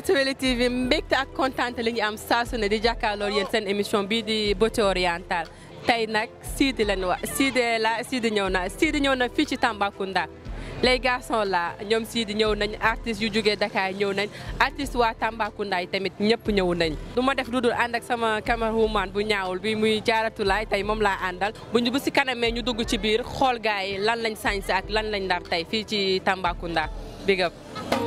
Actualité TV mbégte ak kontaante li ñu am saa su ne di jàkkaarloo yéen seen émission bii di beauté orientale tey nag Sidi lañ wax Sidi la Sidi ñëw na Sidi ñëw na fii ci Tambacounda les garçons là ñoom Sidi ñëw nañ artistes yu jógee Dakar ñëw nañ artistes waa Tambacounda yi tamit ñëpp ñëw nañ du ma def lu dul ànd ak sama camerawoman bu ñaawul bi muy jaaratulaay tey moom laa àndal bu ñu bu si kanamee ñu dugg ci biir xool gars yi lan lañ sañse ak lan lañ ndar tey fii ci Tambacounda big up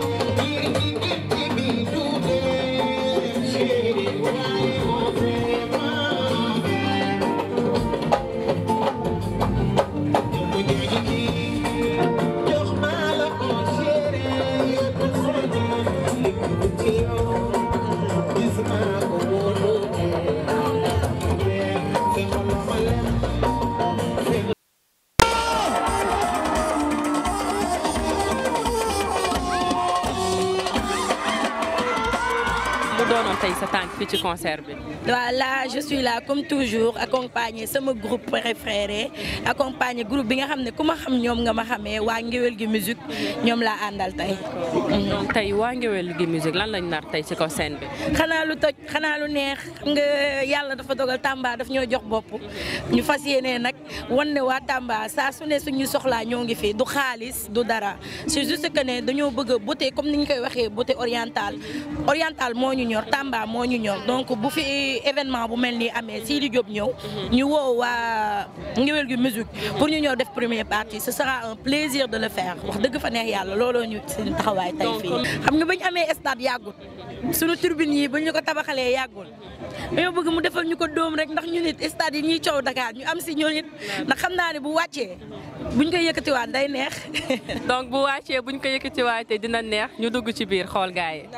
mu doonoon tey sa tànk fii ci concert bi Voilà, je suis là comme toujours accompagné sama groupe préféré accompagné groupe bi nga xam ne ku ma xam ñoom nga ma xamee waa ngéwél gi musique ñoom laa àndal tey. donc tey waa ngéwél gi musique lan lañ nar tey ci kaw scène bi xanaa lu toj xanaa lu neex xam nga yàlla dafa dogal Tamba daf ñoo jox bopp ñu fas yéene nag wan ne waa Tamba saa su ne suñu soxlaa ñoo ngi fi du xaalis du dara c'est juste que ne dañoo bëgg a beauté comme ni ñu koy waxee beauté orientale orientale moo ñu ñor Tamba moo ñu ñor donc bu fi événement bu mel nii amee Sidi Diop ñëw ñu woo waa ngéwél gi musique pour ñu ñëw def première partie ce sera un plaisir de le faire wax dëgg fa neex yàlla looloo ñu seen taxawaay tey fii xam nga bañ amee stade yàggul suñu turbine yi ba ñu ko tabaxalee yàggul dañoo bëgg mu defal ñu ko dóom rek ndax ñu nit stade yi ñuy coow Dakar ñu am si ñoo nit ndax xam naa ne bu wàccee buñ koy yëkkatiwaat day neex donc bu wàccee buñ ko yëkkatiwaatee dina neex ñu dugg ci biir xool gars yi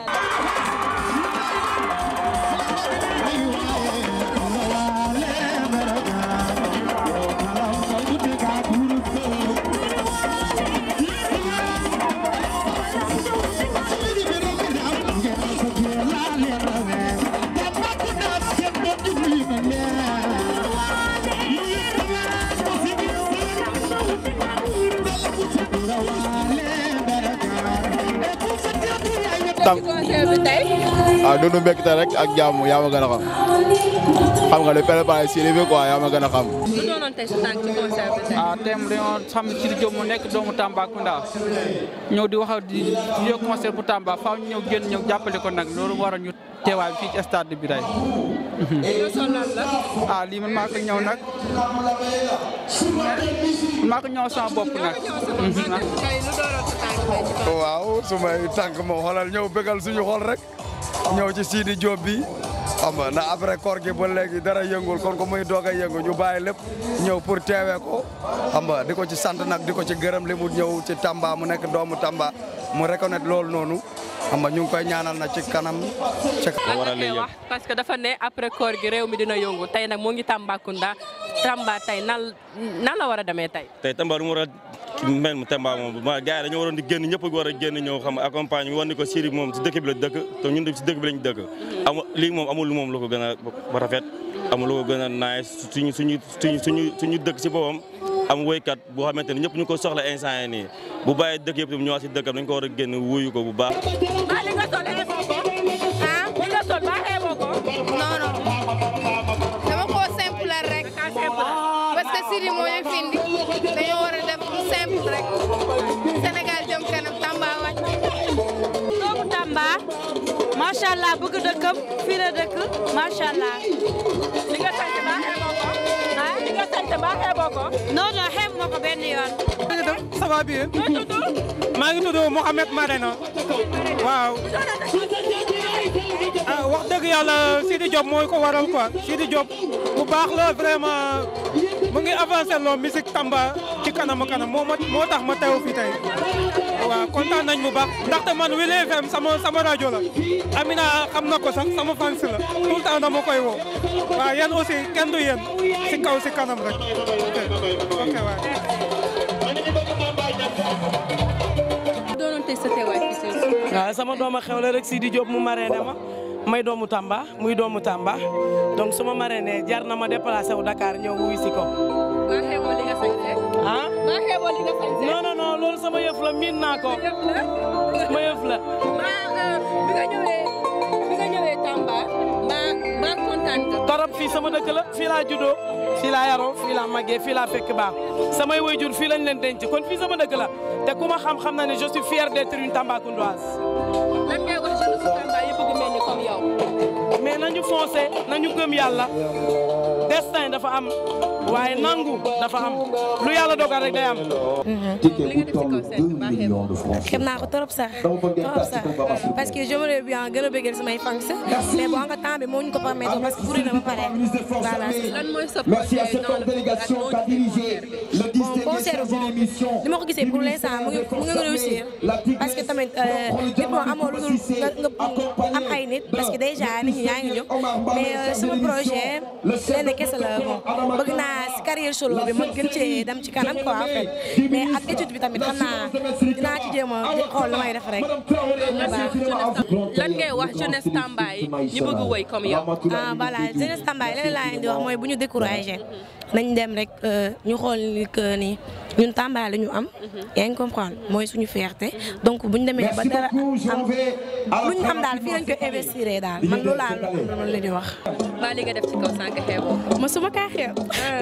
tam concert bi tey waaw dundu mbégte rek ak jàmm yaa ma gën a xam xam nga le préparé si li bi quoi yaa ma gën a xam. lu doonoon tey sa tànk ci concert bi tey ah thème dañoo xam ne Sidi Diop mu nekk doomu Tambacounda ñëw di wax di di yokk concert bu Tamba faaw ñu ñëw génn ñëw jàppale ko nag loolu waral ñu teewaay fii ci stade bi tey. ah lii man maa ko ñëw nag man maa ko ñëw sama bopp nag. tey lu doonoon sa tànk tey ci waaw su may tànk moom xoolal ñëw bégal suñu xol rek ñëw ci Sidi Diop bi xam nga na après koor gi ba léegi dara yëngul kon ko muy doog a yëngu ñu bàyyi lépp ñëw pour teewee ko xam nga di ko ci sant nag di ko ci gërëm li mu ñëw ci Tamba mu nekk doomu Tamba mu reconnaître loolu noonu xam nga ñu ngi koy ñaanal na ci kanam ci lan la koy wax parce que dafa ne après koor gi réew mi dina yëngu tey nag moo ngi Tambacounda Tamba tey nan nan la war a demee tey tey Tamba lu mu war a mel mu Tamba moom ma gars yi dañoo waroon di génn ñëpp war a génn ñëw xam accompagne bi war ni ko Sidi moom si dëkk bi la dëkk te ñun de si dëkk bi lañ dëkk amul lii moom amul lu moom lu ko gën a ba rafet amul lu ko gën a naay suñu suñu suñu suñu suñu dëkk si boppam am woykat boo xamante ne ñëpp ñu ko soxla instant yi nii bu bàyyi dëkk yëpp tam ñëwaat si dëkkam dañ ko war a génn wuyu ko bu baax maa li nga sol xeeboo ko ah li nga sol maa xeeboo ko non non dama koo simple rek parce que Sidi moo ñu fi indi dañoo war a def lu simple rek Sénégal jëm kanam Tamba wàcc. doomu Tamba macha allah bëgg dëkkam fii la dëkk macha allah. li nga sant maa xeeboo ko ah li nga sant maa xeeboo ko non non xeeb ma ko benn yoon. ça va bien maa ngi tudd Mouhamed Marena waaw ah wax dëgg yàlla Sidi Diop mooy ko waral quoi Sidi Diop bu baax la vraiment mu ngi avancé loo musique Tamba ci kanam a kanam moo ma moo tax ma teew fii tey waaw kontaan nañ bu baax ndaxte man Wele FM sama sama rajo la Amina xam na ko sax sama fans la tout le temps dama koy woo waaw yéen aussi kenn du yéen si kaw si kanam rek ok ok waaw. lu doonoon tey sa teewaay fii si waaw sama doom a xewle rek Sidi Diop mu marraine ma may doomu Tamba muy doomu Tamba donc su ma marraine jar na ma déplacé wu Dakar ñëw wuy si ko. maa xeeboo li nga sañse ah maa xeeboo li nga sañse non non non loolu sama yëf la miin naa ko sama yëf la. maa bi nga ñëwee fii sama dëkk la fii laa juddoo fii laa yaroo fii laa màggee fii laa fekk baax samay waajur fii lañ leen denc kon fii sama dëkk la te ku ma xam-xam na ne je suis fier d'être une Tambacoundoise. lan ngay wax jeune su Tamba yi bëgg mel ni comme yow. mais nañu foncé nañu gëm yàlla destin dafa am waaye nangu dafa am lu yàlla dogal rek day am. li nga def ci kaw scène bi baaxee moom. xam naa ko trop sax trop sax parce que j'aimerais bien gën a bëggal samay fans mais bon nga temps bi moo ñu ko permettre parce que bëri na ba pare voilà. lan mooy sa projet dans le futur ak noo gisee concert bi. bon concert bon li ma ko gisee pour l'instant mu ngi mu ngi réussir parce que tamit nit moo amoo lu dul nga nga am ay nit parce que déjà nit ñi yaa ngi jóg mais sama projet lenn kese la bon bëgg naa si carrière solo bi ma gën cee dem ci kanam quoi en fait mais ak étude bi tamit xam naa dinaa ci jéem a xool lu may def rek. lan ngay wax jeunesse Tamba yi ñu bëgg woy comme yow. ah voilà jeunesse Tamba yi leneen laa leen di wax mooy bu ñu découragé nañ dem rek ñu xool ni que ni ñun Tamba la ñu am. yaa ngi comprendre mooy suñu fierté donc bu ñu demee ba dara am lu ñu am daal fii lañ koy investir daal man loolu laa loolu la di wax. maa li nga def ci kaw sànq xeeboo. ma suma kaa xeeb.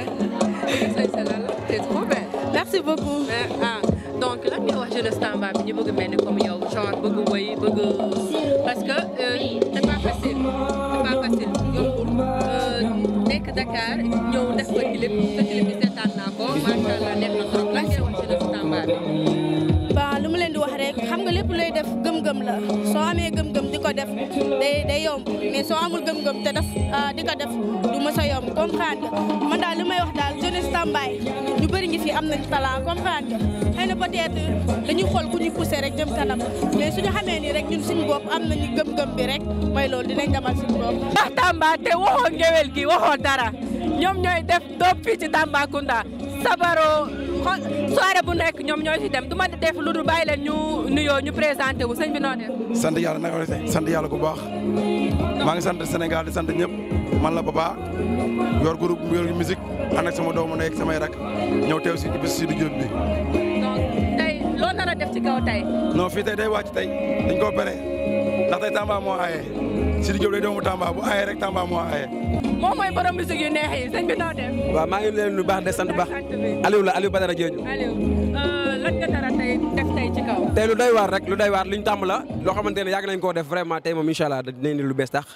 c'est trop bien. merci beaucoup. ah donc lan ngay wax jeunesse Tamba bi ñu bëgg mel ni comme yow genre bëgg woy bëgg parce que c'est pas facile c'est pas facile yombul nekk Dakar ñëw def ko clip sa clip bi seetaan naa ko macha allah neex na trop lan ngay wax jeunesse Tamba bi. waaw lu ma leen di wax rek xam nga lépp looy def gëm-gëm la soo amee gëm-gëm di ko def day day yomb mais soo amul gëm-gëm te def di ko def du mës a yomb comprendre nga man daal li may wax daal jeunesse Tambaye ñu bëri ngi fi am nañ talent comprendre nga xëy na peut-être dañuy xool ku ñu poussé rek jëm kanam mais suñu xamee ni rek ñun suñu bopp am nañu gëm-gëm bi rek mooy loolu dinañ demal suñu bopp. ndax Tamba te waxoo ngewel gi waxoo dara ñoom ñooy def doom fii ci Tambacounda sabaro soirée bu nekk ñoom ñooy fi dem du ma def lu dul bàyyi leen ñu nuyoo ñu présenté wu sëñ bi noo def. sant yàlla naka la sant yàlla bu baax maa ngi sant Sénégal di sant ñëpp man la Papa yor groupe yor musique ànd ak sama doomu nekk samay rak ñëw teew si bés si du Diop bi. donc tey loo nar a def ci kaw tey. non fii tey day wàcc tey dañ koo pere ndax tey Tamba moo aaye si du Diop day doomu Tamba bu aaye rek Tamba moo aaye. moom mooy borom musique yu neex yi sëñ bi noo def. waaw maa ngi leen lu baax de sant baax Aliou la Aliou Badara Diédhiou. Aliou lan nga nar a tey def tey ci kaw. tey lu doy waar rek lu doy waar luñ tàmm la loo xamante ne yàgg nañ koo def vraiment tey moom incha allah dinañ ni lu bees tax.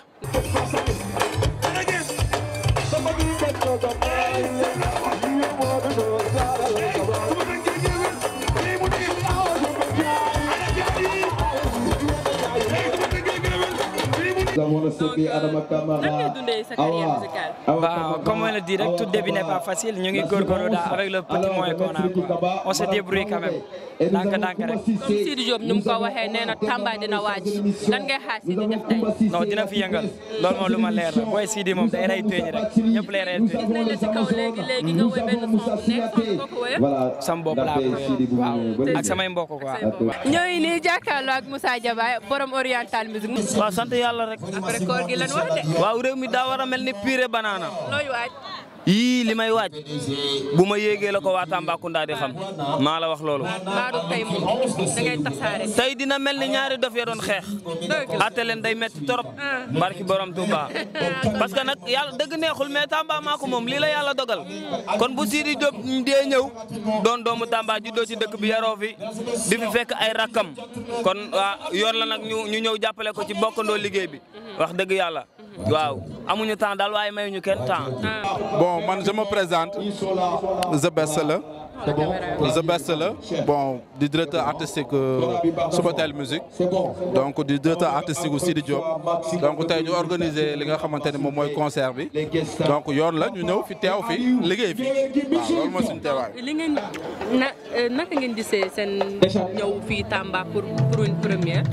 Bah, comme on le dit, rek, tout début n'est pas facile. Nous sommes gorgoro avec le petit moyen qu'on a. quoi. On se débrouille quand même. Donc, donc, rek. Sidi Diop nu mu ko waxee nee na Tamba dina waaj lan ngay xaar Sidi def tey. non dina fi yëngal loolu moom lu ma leer la booy Sidi moom day rey tooñ rek ñëpp lay rey tooñ. nañ la ci kaw léegi léegi nga woy benn son bu neex fan nga ko woyee. sama bopp laa ko waaw ak samay mbokk quoi. ñooy nii jàkkaarloo ak Moussa Diaba borom oriental musique. waaw sant yàlla rek. après koor gi lan wax de. waaw réew mi daa war a mel ni purée banana. looy waaj. yii li may waaj bu ma yéegee la ko waa Tambacounda di xam maa la wax loolu. Maodo tey moom da ngay tasaare. tey dina mel ni ñaari dof ya doon xeex. atte leen day metti torop. barki borom Touba. parce que nag yàlla dëgg neexul mais Tamba maa ko moom lii la yàlla dogal. kon bu Sidi Diop dee ñëw doon doomu Tamba juddoo ci dëkk bi yaroo fi di fi fekk ay rakkam kon waa yoon la nag ñu ñu ñëw jàppale ko ci bokkandoo liggéey bi wax dëgg yàlla. waaw amuñu temps daal waaye mayuñu kenn temps. bon man je me présente The Best la The Best la bon di directeur artistique Subatel musique donc di directeur artistique Sidi Diop donc tey ñu organiser li nga xamante ne moom mooy concert bi donc yoon la ñu ñëw fi teew fi liggéey fi waaw loolu mooy suñu teewaay. li ngeen na naka ngeen gisee seen ñëw fii Tamba pour pour une première.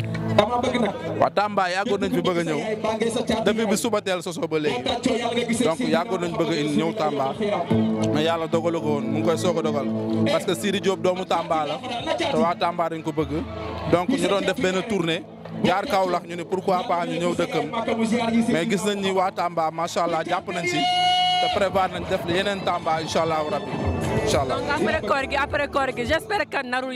waaw Tamba yàggoon nañ fi bëgg a ñëw depuis bi Subatel sosoo ba léegi donc yàggoon nañ bëgg a ñëw Tamba mais yàlla dogalu ko woon mu ngi koy soog a dogal parce que Sidi Diop doomu Tamba la te waa Tamba dañ ko bëgg donc ñu doon def benn tournée jaar Kaolack ñu ne pourquoi pas ñu ñëw dëkkam mais gis nañ ni waa Tamba macha allah jàpp nañ si te prévoir nañ def yeneen Tamba incha allah rabbi incha allah. donc après koor gi après koor gi j'espère que narul yomb.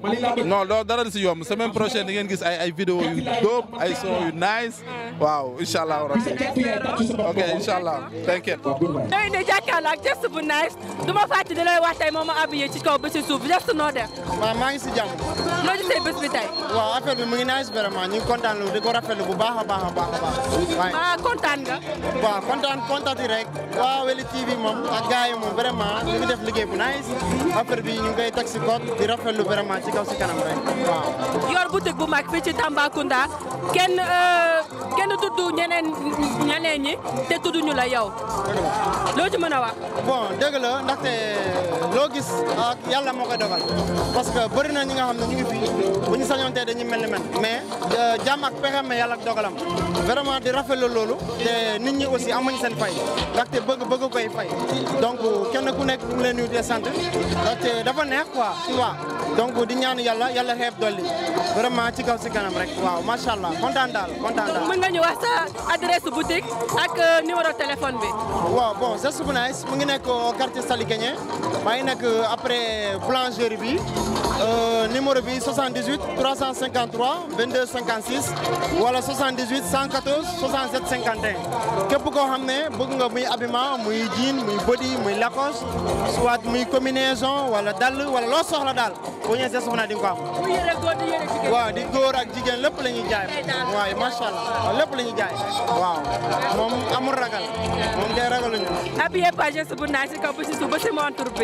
non loolu dara di si yomb semaine prochaine di ngeen gis ay ay vidéo yu dope ay son yu nice waaw incha allah rabbi ok incha allah thank you. ñooy ne jàkkaarloo ak geste bu nice du ma fàtte di lay wax tey moom ma habillé ci kaw ba ci suuf geste noo def. waaw maa ngi si jàmm. noo gisee bés bi tey. waaw affaire bi mu ngi nice vraiment ñu ngi kontaan lu di ko rafetlu bu baax a baax a baax a baax. waaye ah kontaan nga. waaw kontaan kontaati rek waaw Weli TV moom ak gars yi moom vraiment ñu ngi def liggéey bu nice affaire bi ñu ngi koy teg si code di rafetlu vraiment ci kaw si kanam rek waaw. yor boutique bu mag fii ci Tambacounda kenn kenn tudd ñeneen ñeneen ñi te tudduñu la yow. loo ci mën a wax. bon dëgg la ndaxte loo gis ak yàlla moo koy dogal parce que bëri na ñi nga xam ne ñu ngi fi bu ñu sañoon tey dañuy mel ni men mais jàmm ak pexem mais yàlla ak dogalam vraiment di rafetlu loolu te nit ñi aussi amuñ seen fay ndaxte bëgg bëgg koy fay donc kenn ku nekk mu leen nuyu di sant ndaxte dafa neex quoi tu vois donc di ñaan yàlla yàlla xeeb dolli vraiment ci kaw si kanam rek waaw macha allah kontaan daal kontaan daal. mën nga ñu wax sa adresse boutique ak numéro téléphone bi. waaw bon geste bu nice mu ngi nekk au quartier Sali Guénié maa ngi nekk après boulangerie bi numéro bi 78 353 22 56 wala 78 114 67 51 képp koo xam ne bëgg nga muy habillement muy jean muy body muy lacoste soit muy combinaison wala dàll wala loo soxla daal boo ñëwee see soxna di nga ko am. waaw di góor ak jigéen lépp la ñuy jaay waaye macha allah waaw lépp la ñuy jaay waaw moom amul ragal moom day ragaluñu. habillé pas geste bu naaj si kaw ba si suuf ba si montre bi.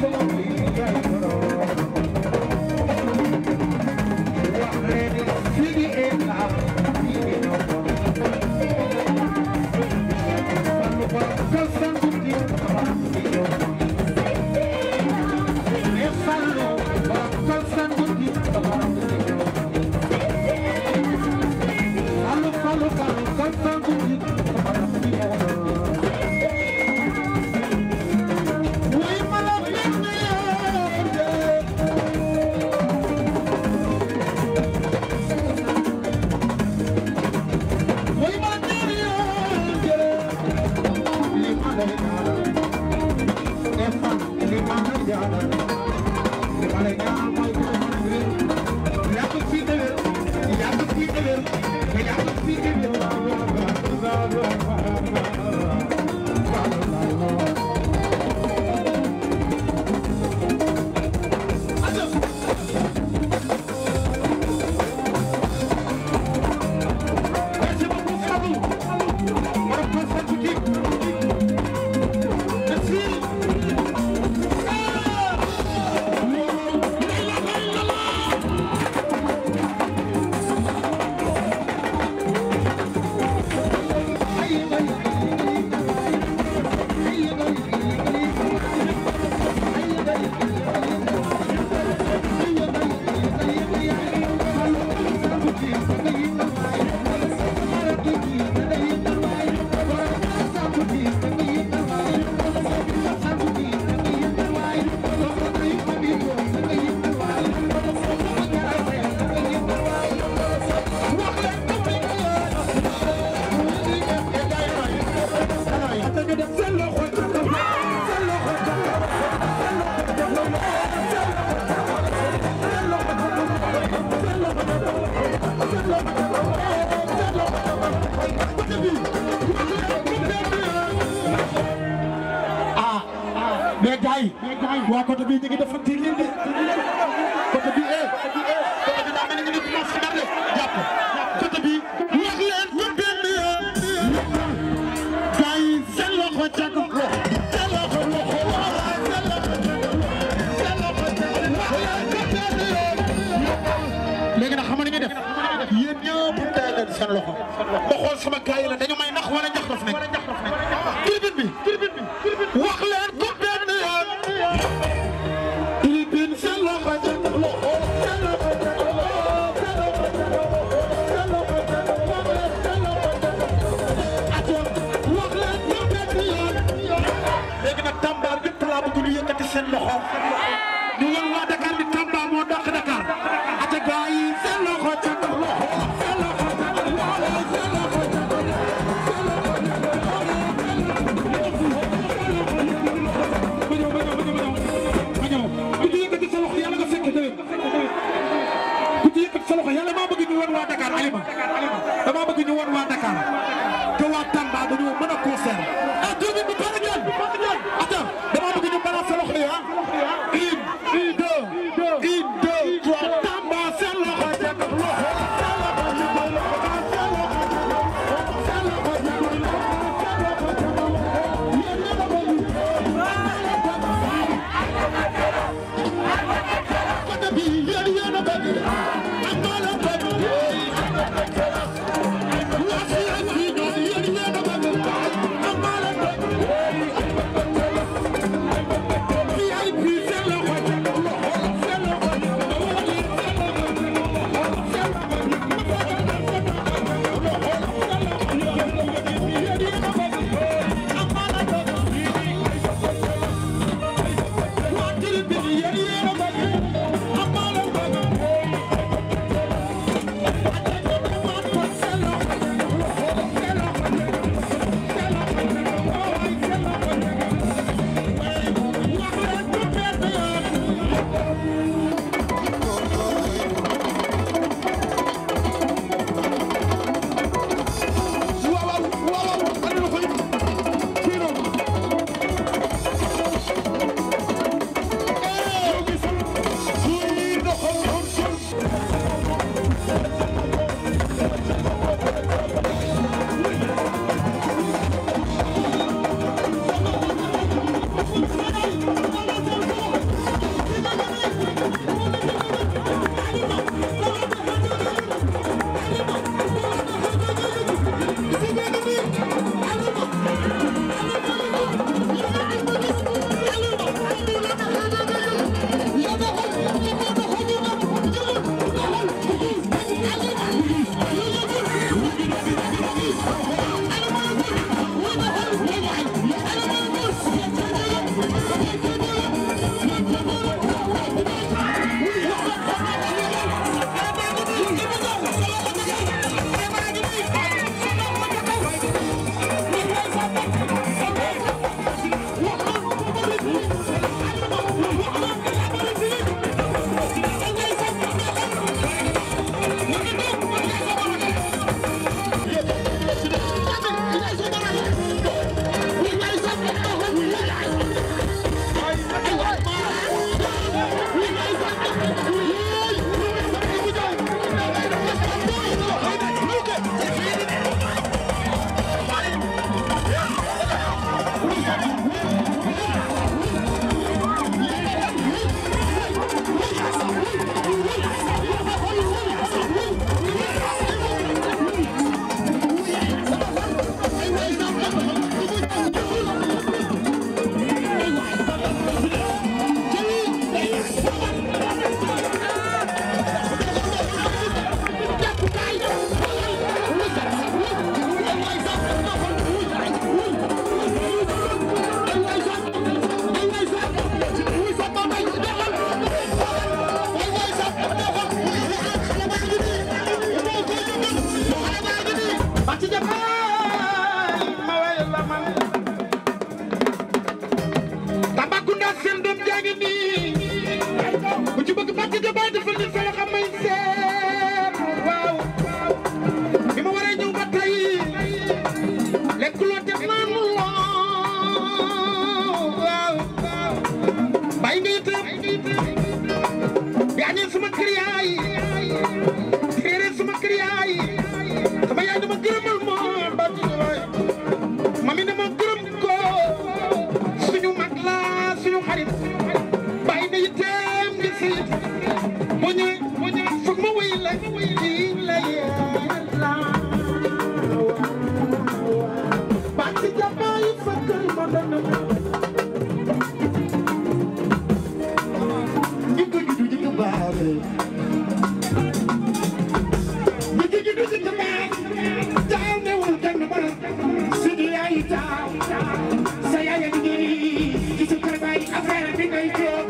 mais gars yi waa côté bii ñu ngi def tiir leen de côté bii eh côté bi daa mel ni ñu ngi commencé dar de jàpp côté bii wax leen ko benn yoon gars yi seen loxo ca ko seen loxo loxo seen loxo seen loxo ca ko wax leen ko benn yoon léegi nag xam nga ni ñu def yéen ñëpp tey leen seen loxo ba xool sama gars yi la dañu may nax wala njax daf nekk tribune bi tribune bi wax leen ko benn yoon tribune seen loxo ca ko loxo seen loxo ca ko loxo seen loxo ca ko seen loxo ca ko wax leen seen loxo ca ko atoon wax leen ko benn yoon léegi nag Tamba ñëpp laa bëgg ñu yëkkati seen loxo ñu wan waa Dakar ni Tamba moo dàq Dakar ate gars yi seen loxo ca ko loxo seen loxo ca ko loxo seen loxo ca ko ku ci yëkkati sa loxo yàlla nga fekk déwén ku ci yëkkati sa loxo yàlla maa bëgg ñu wan waa Dakar Alima damaa bëgg ñu wan waa Dakar que waa Tamba dañoo mën a concert ah tuuti bi pare ngeen attends damaa bëgg ñu balaa sa loxo yi ah une une deux une deux trois Tamba seen loxo ca kaw loxo seen loxo ca kaw loxo seen loxo ca kaw seen loxo ca kaw seen loxo ca kaw yéen yéen a bëgg côté bi yéen yéen a bëgg am naa la bëgg waa si ak fii ñoom yéen yéen a bëgg am naa la bëgg fii ay fii seen loxo ca kaw loxo seen loxo ca kaw gaañee suma kër yaay téere suma kër yaay sama yaay dama gërëmal moo ba ci waay mami dama gërëm ko suñu mag la suñu xarit bàyyi na yitteem di si bu ñëwee bu ñëwee foog ma wéy la lii la yàlla ba ci jàmbaay fëkkal ma dana jikko juddu jikko baaxe jikko juddu jikko baaxe taal ne wul kenn bara sidi yaay taaw sa yaay a ngi ci sa kër baay affaire bi ngay toog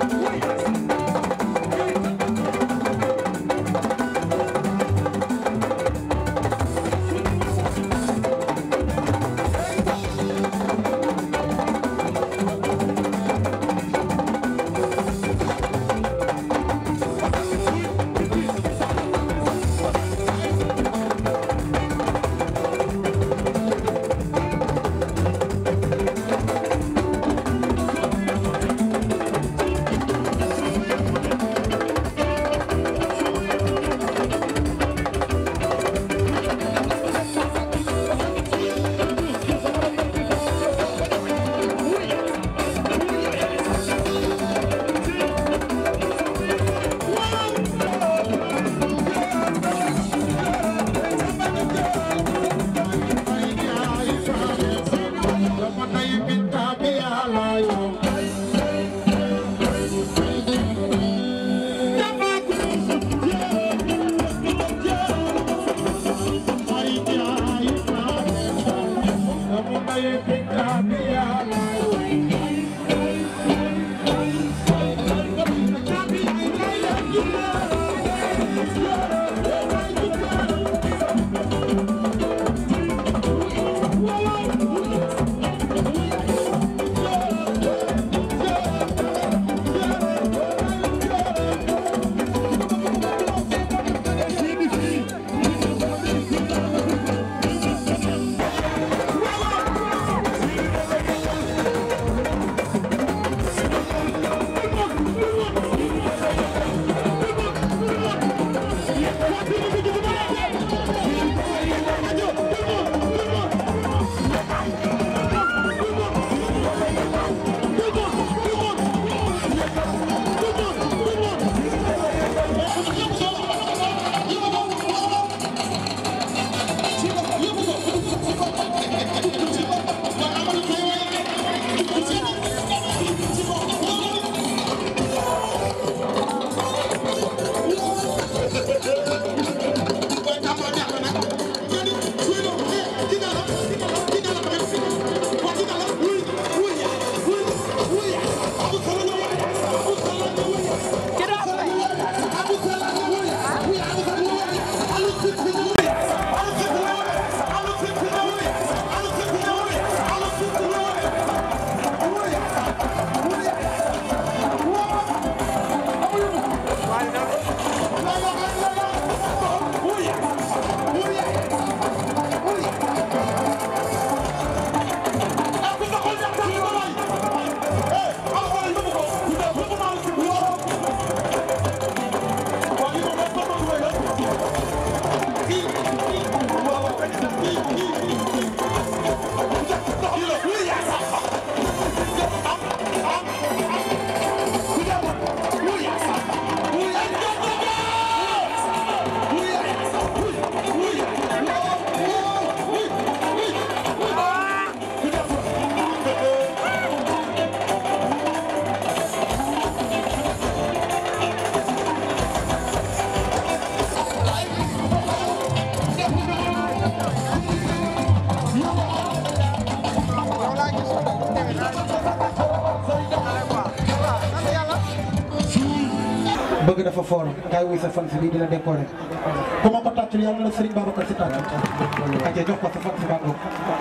bëgg dafa foor kaay wuy sa fan si bii di la décorer ku ma ko tàccul yàlla na Serigne Babacar si tàccul aja jox ko sa fan si bàngoog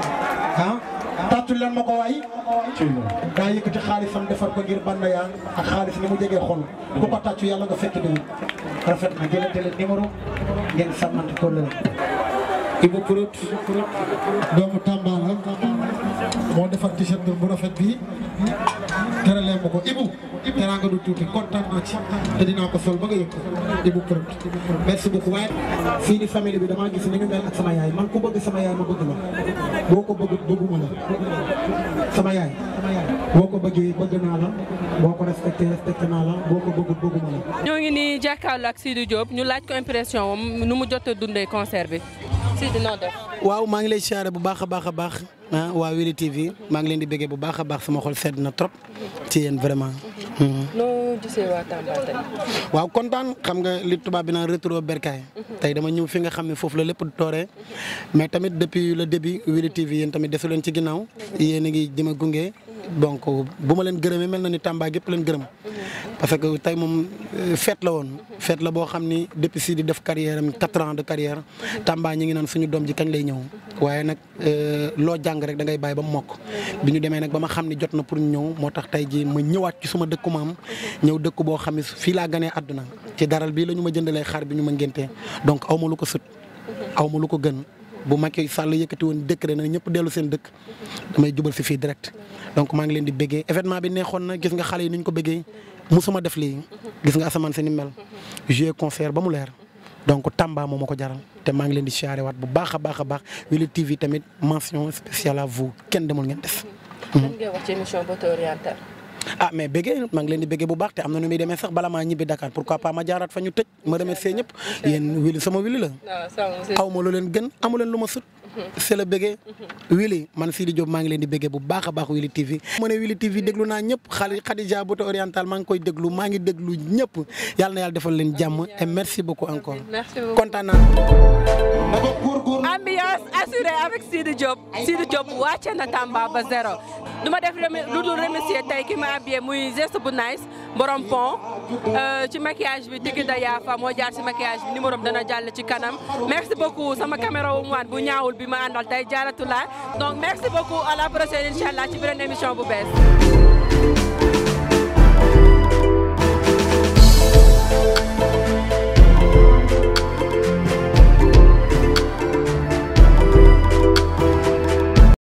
ah tàccul leen ma ko waay daa yëkkati xaalisam defar ko ngir banda yaa ak xaalis ni mu jegee xol ku ko tàccu yàlla nga fekk déwén rafet na jëlante leen numéro ngeen sàmmante ko lële Ibou Prout doomu Tamba la moo defar t-shirt bu rafet bi teralee ma ko Ibou teraanga du tuuti kontaan naa ci te dinaa ko sol ba nga yëg ko Ibou Prout merci beaucoup waaye fii ni famille bi damaa gis ni ñu mel ak sama yaay man ku bëgg sama yaay ma bëgg la boo ko bëgg bëgguma la sama yaay boo ko bëggee bëgg naa la boo ko respecté respecté naa la boo ko bëggut bëgguma la ñoo ngi nii jàkkaarloo ak Sidi Diop ñu laaj ko impression am nu mu jot a dundee concert bi Sidi noo def. waaw maa ngi lay siyaare bu baax a baax a baax ah waa Wili TV maa ngi leen di bëggee bu baax a baax sama xol sedd na trop ci yéen vraiment. noo gisee waa Tamba tey. waaw kontaan xam nga li tubaab bi naan retour berkaay tey dama ñëw fi nga xam ne foofu la lépp tooree mais tamit depuis le début Wili TV yéen tamit desu leen ci ginnaaw yéen a ngi jëm a gunge donc bu ma leen gërëmee mel na ni Tamba gépp leen gërëm parce que tey moom fête la woon fête la boo xam ni depuis si di def carrière am quatre ans de carrière Tamba ñi ngi naan suñu doom ji kañ lay ñëw waaye nag loo jàng rek da ngay bàyyi ba mu mokk bi ñu demee nag ba ma xam ni jot na pour ñu ñëw moo tax tey ji ma ñëwaat ci suma dëkku maam ñëw dëkk boo xam ne fii laa ganee àdduna ci daral bii la ñu ma jëndalee xar bi ñu ma ngéntee donc aw ma lu ko sut aw ma lu ko gën bu Macky Sall yëkkati woon décret na ñëpp dellu seen dëkk damay jubal si fii direct donc maa ngi leen di bëggee événement bi neexoon na gis nga xale yi ni ñu ko bëggee musuma def lii gis nga asamaan si ni mel joué concert ba mu leer donc Tamba moo ma ko jaral te maa ngi leen di siyaare waat bu baax a baax a baax Wili TV tamit mention spéciale à vous kenn demul ngeen des. lan ngay wax ci émission beauté orientale. ah mais bëggee maa ngi leen di bëggee bu baax te am na nu muy demee sax bala maa ñibbi Dakar pourquoi pas ma jaaraat fa ñu tëj ma remercier ñëpp yéen Wili sama Wili la. aw ma lu leen gën amu leen lu ma sut. c'est le bëggee Wili man Sidi Diop maa ngi leen di bëggee bu baax a baax Wili TV. mu ne Wili TV déglu naa ñëpp xale Khadija beauté orientale maa ngi koy déglu maa ngi déglu ñëpp yàlla na yàlla defal leen jàmm et merci beaucoup encore. merci beaucoup kontaan naa. ambiance assurée avec Sidi Diop Sidi Diop wàcce na Tamba ba zéro du ma def lu dul remercier tey ki ma habillé muy geste bu nice borom pont ci maquillage bi Tiki da Yafa moo jaar ci maquillage bi numéro dana jàll ci kanam merci beaucoup sama caméra wu mu bu ñaawul bi ma àndal tey jaaratu la donc merci beaucoup à la prochaine incha allah ci beneen émission bu bees.